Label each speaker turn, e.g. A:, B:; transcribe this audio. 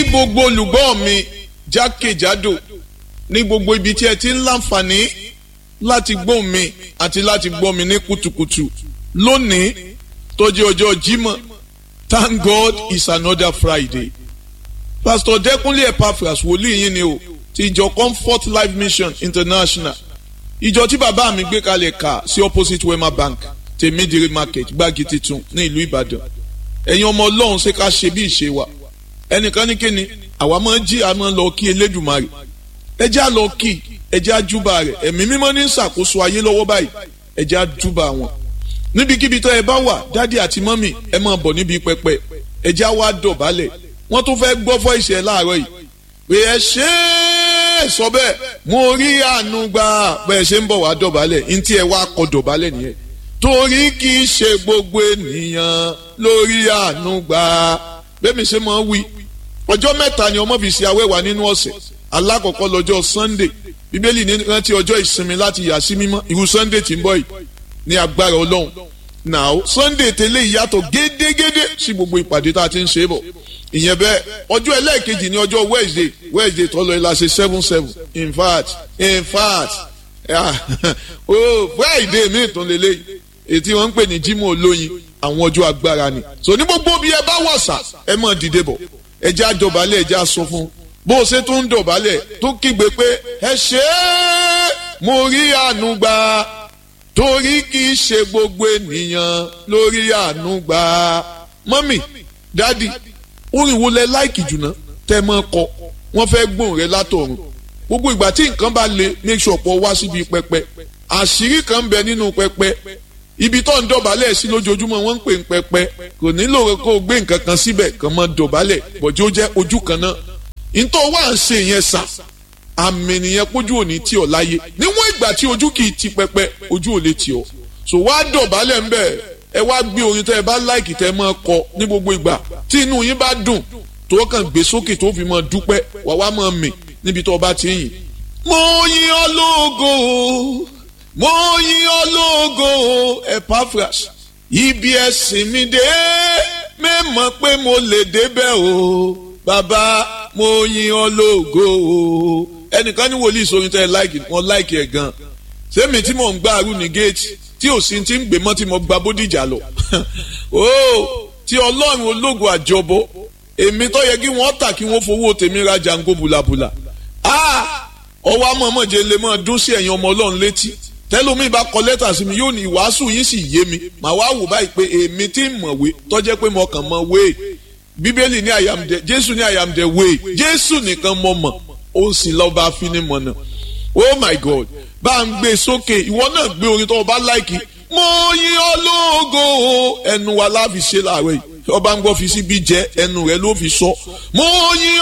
A: gbogbo olùgbọ́ mi jákèjádò ní gbogbo ibi tí ẹ ti ń láǹfààní láti gbọ́ mi àti láti gbọ́ mi ní kùtùkùtù lónìí tó jẹ́ ọjọ́ Jímọ̀ thank God it's another Friday pastor Dẹ́kunlé Epaphras wòlíì yín ni o ti ìjọ Comfort Life Mission International ìjọ tí bàbá mi gbé kalẹ̀ kà sí opposite Wema Bank tèmídìrí market gbági titun ní ìlú Ìbàdàn ẹ̀yin ọmọ Ọlọ́run ṣe ká ṣe bí ìṣe wa ẹnìkan ní kíni àwa máa ń jí a máa ń lọ kí Elédùmarè ẹ jẹ́ á lọ kí ẹ jẹ́ á júbà rẹ̀ ẹ̀mí mímọ́ ní ṣàkóso ayé lọ́wọ́ báyìí ẹ jẹ́ á júbà wọn níbikíbi tó ẹ bá wà dádì àti mọ́mì ẹ máa bọ̀ níbi pẹpẹ ẹ jẹ́ á wá dọ̀bálẹ̀ wọ́n tún fẹ́ gbọ́ fọ́ ìṣẹ̀ láàárọ̀ yìí pé ẹ ṣe é sọ bẹ́ẹ̀ mo rí àánú gbà bẹ́ẹ̀ ṣe ń bọ̀ wá dọ̀bálẹ̀ ní tí ẹ wá kọ dọ̀bálẹ̀ nìyẹn torí kì í ṣe gbogbo ènìyàn lórí àánú gbà bẹ́ẹ̀ mi ṣe máa wí ọjọ́ mẹ́ta ni ọmọ fi ṣe awẹ́wà nínú ọ̀sẹ̀ alákọ̀ọ́kọ́ lọ́jọ́ Sunday bíbélì ní rántí ọjọ́ ìsinmi láti yà sí mímọ́ irú Sunday tí ń bọ̀ yìí ní agbára Ọlọ́run now Sunday tẹ́lẹ̀ ìyàtọ̀ gédégédé sí gbogbo ìpàdé tá a ti ń ṣe é bọ̀ ìyẹn bẹ́ẹ̀ ọjọ́ ẹlẹ́ẹ̀kejì ní ọjọ́ Wednesday Wednesday tọ́lọ ẹ̀ la ṣe seven seven in fact in fact oh Friday mi tún lélẹ́yìí ètí wọ́n ń pè ní Jímọ̀ olóyin àwọn ọjọ́ agbára ni so ní gbogbo bí ẹ bá wọ̀sà ẹ mọ̀ dìde bọ̀ ẹ jẹ́ àjọbalẹ̀ ẹ jẹ́ àsọ fún bó o ṣe tún ń dọ̀bálẹ̀ tó kígbe pé ẹ ṣe é mo rí àánú gbà torí kì í ṣe gbogbo ènìyàn lórí àánú gbà mọ́mì dádì orin wo lẹ láìkì jùlọ tẹ́ mọ́ kọ wọ́n fẹ́ gbóhùn rẹ látọ̀run gbogbo ìgbà tí nǹkan bá le make sure pọ̀ wá síbi pẹpẹ àṣírí kan bẹ nínú pẹpẹ ibi tó ń dọ̀bálẹ̀ sí lójoojúmọ́ wọ́n ń pè ń pẹpẹ kò nílò kó o gbé nǹkan kan síbẹ̀ kàn mọ́ dọ̀bálẹ̀ bọ̀jú ó jẹ́ ojú kan náà ntọ́ wá ń ṣe yẹn sà àmì nìyẹn pójú òní tí ọ láyé níwọ̀n ìgbà tí ojú kì í ti pẹpẹ ojú ò lè tì ọ so wá dọ̀bálẹ̀ ńbẹ̀ ẹ wá gbé orin tẹ́ ẹ bá láìkì tẹ́ ẹ máa kọ ní gbogbo ìgbà tí inú yín bá dùn tó kàn gbé sókè tó fi máa dúpẹ́ wà wá máa mì níbi tó bá ti yìn. mo yìn ọ́ lógo mo yìn ọ́ lógo Epaphras ibi ẹ̀sìn mi dé mẹ́mọ̀ pé mo lè débẹ̀ o bàbá mo yìn ọ́ lógo o ẹnìkan ní wòlíì sórin tẹ́ ẹ láìkì wọn láìkì ẹ̀ gan sẹ́mi tí mò ń gbá arú ní géètì tí ò sí ti ń gbé mọ́ tí mo gba bódìjà lọ o tí ọlọ́run ológo àjọbọ èmi tó yẹ kí wọ́n tà kí wọ́n fowó tèmi ra jango bùlàbùlà ọwọ́ amọ̀mọ̀jẹ lè máa dún sí ẹ̀yin ọmọ ọlọ́run létí tẹ́lómi bá kọ lẹ́tà sí mi yóò ní ìwàásù yín sì yé mi màá wá wò báyìí pé èmi tí ń mọ̀wé tọ́jẹ́ pé mo kàn mọ̀ wéè bíbélì ní I am the jésù ní I am the way jésù nìkan mọ̀ mọ̀ ó sì lọ́ba afinimọ̀nà oh my god bá ń gbé sókè ìwọ náà gbé orin tó o bá láìkì mo yìn ọ́ lógo ẹnu wa láfi ṣe láàárọ̀ yìí ọba ń gbọ́ fi síbi jẹ́ ẹnu rẹ ló fi sọ mo yìn